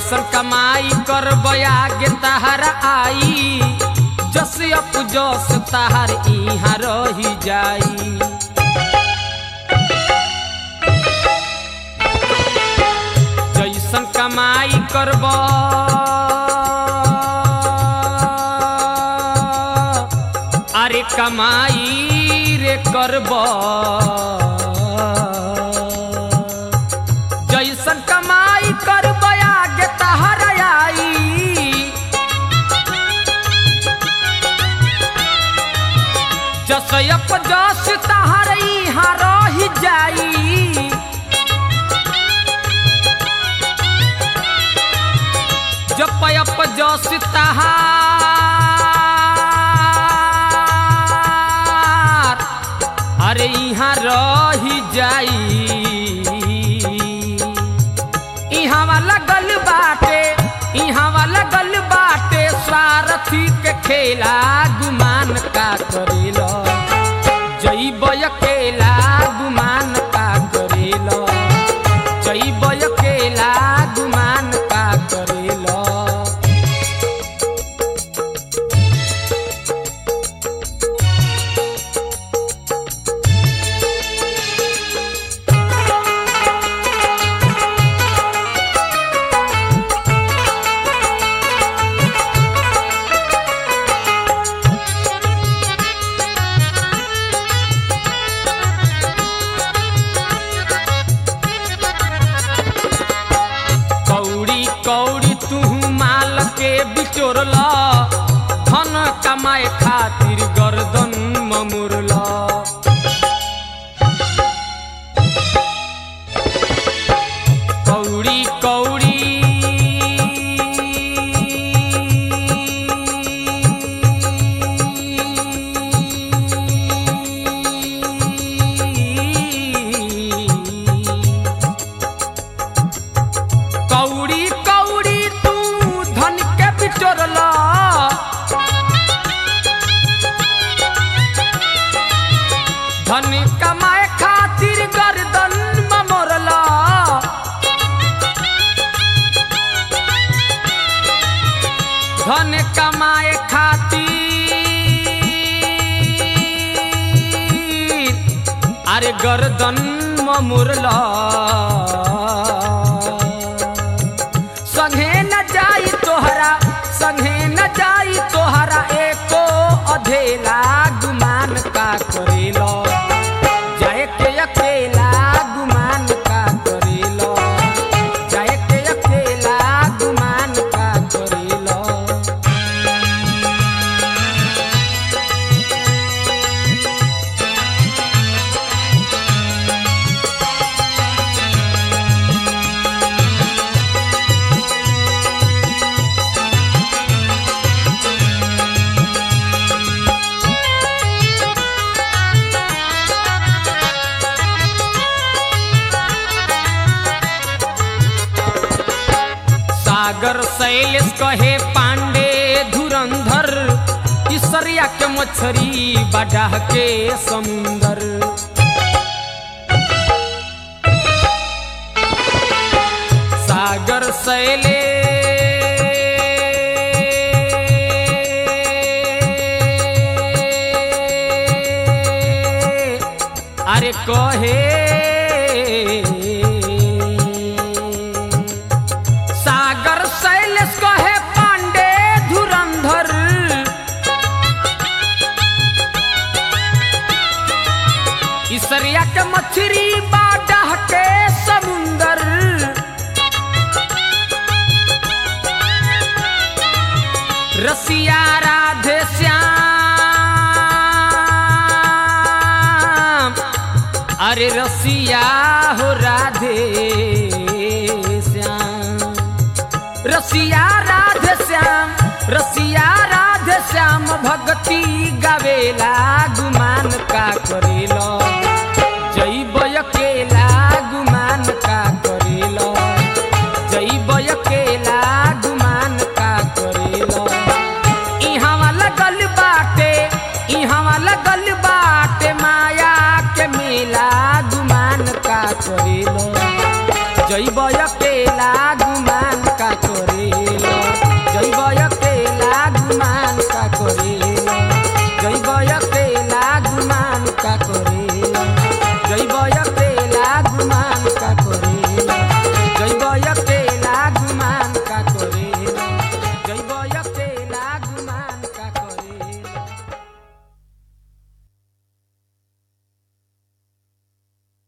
जैसन कमाई कर बयागे तहर आई जस अप जस तहर इहाँ रही जाई जैसन कमाई करब अरे कमाई रे करब जैसन कमाई करब आगे तहर आई जस अप जस तहर इहाँ रही जाई जप अप जस तहार अरे यहाँ रही जाई इहाँ वाला गल बाटे इहाँ वाला गल बाटे स्वार्थी के खेला गुमान का करेला जैब अकेला गुमान का करेला जैब अकेला गुमान का करेला कौड़ी कौड़ी तू माल के बिचोरल धन कमाए खातिर गर्दन ममुरल कौड़ी कौड़ी कौड़ी कौड़ी तू धन के बिचोरल धन कमाए खातिर गर्दन ममोरल धन कमाए खातिर अरे गर्दन ममुरल संगे न जाई तोहरा संगे न जाई तोहरा एको अधेला गुमान का करेलो जाए के अकेला गुमान का करेलो जाए के अकेला गुमान का करेलो सागर शैलेश कहे पांडे धुरंधर इसरिया के मछरी बडाह के समुंदर सागर शैले अरे कहे सागर शैलेश कहे पांडे धुरंधर इसरिया के मछरी बाडह के समुंदर रसिया राधे श्याम अरे रसिया हो राधे श्याम रसिया राधे श्याम रसिया राधे श्याम भक्ति गावेला गुमान का करेलो जैब अकेला गुमान का करेलो जैब अकेला गुमान का करेलो इहाँ वाला गल बाटे इहाँ वाला गल बाटे माया के मेला गुमान का करेलो जैब अकेला गुमान का तोर